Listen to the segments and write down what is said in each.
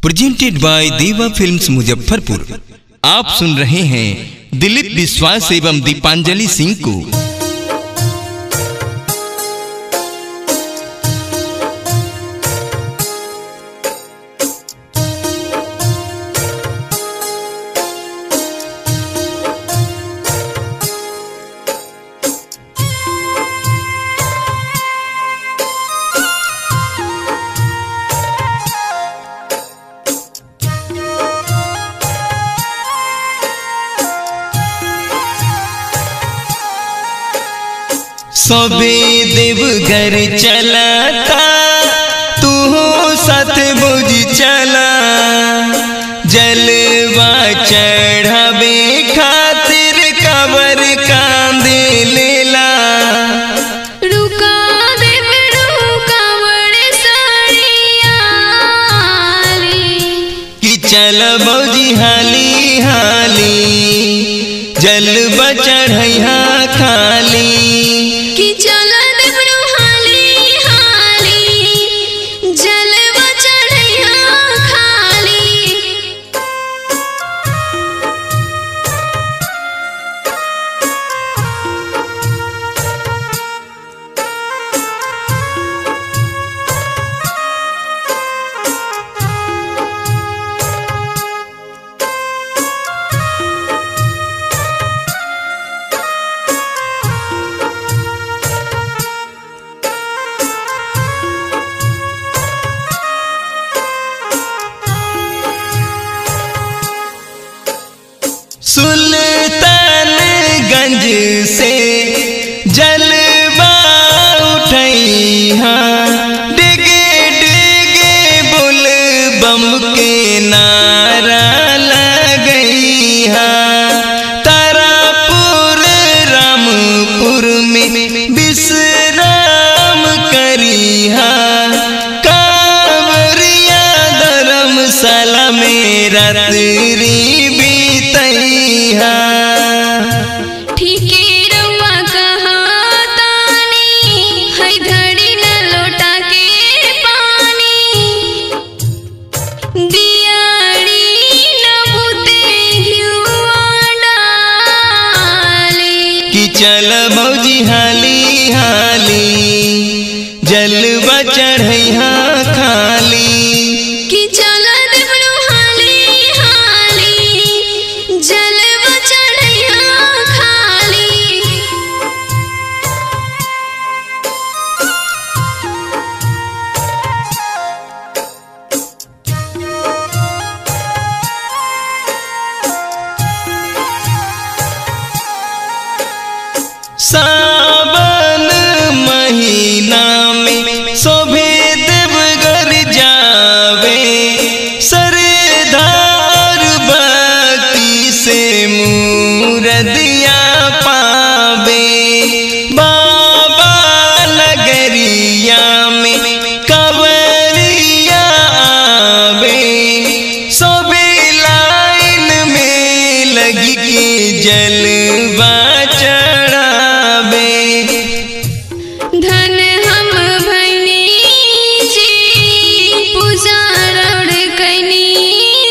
presented by Deva films Muzaffarpur आप सुन रहे हैं दिलीप विश्वास एवं दीपांजलि सिंह को सबे देवघर चलता तू साथ बुझ चला जलवा चढ़ावे खातिर कबर कांदे लेला रुका देव रुका बड़े साड़ियाली कि चल बौजी हाली हाली जलवा चढ़ैया खाली कि चल देव हाली हाली जलवा चढ़ैया खाली सुल्तानगंज से जलवा उठैहा डिगे डिगे बुल बम के नारा लगैहा तारापुर रामपुर में विश्राम करिहा कांवरिया धर्मशाला में रात्रि बीतैहा ठीके रउआ कहातानी है धड़ी न लोटा के पानी दियाड़ी न बुते घिउआ डाली कि चल मौजी हाली हाली जलवा चढ़ैहा खाली कि चल देवनु हाली हाली जलवा चढ़ैया खाली सावन महीना में शोभे देवगर जावे सरदार भक्ति से मूरदिया पावे बाबा नगरिया में कवरिया आवे सोबे लाइन में लगी के जलवा चढ़ावे धन हम भैनी जी पुजारण कैनी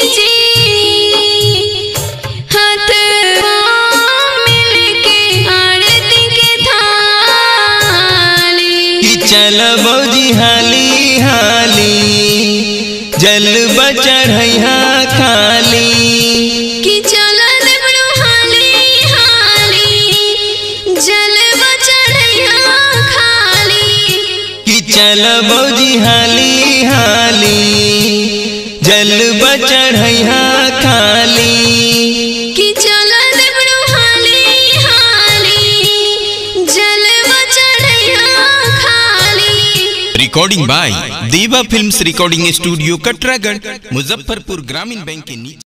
जी हाथ मिल के आरती के थाली कि चल बौजी हाली हाली जलवा चढ़ैया खाली कि चल देवनु हाली हाली जलवा चढ़ैया खाली कि चल बौजी हाली हाली जलवा चढ़ैया खाली कि चल देवनु हाली हाली जलवा चढ़ैया खाली recording by Deva films recording studio Katragarh Muzaffarpur Gramin bank के नीचे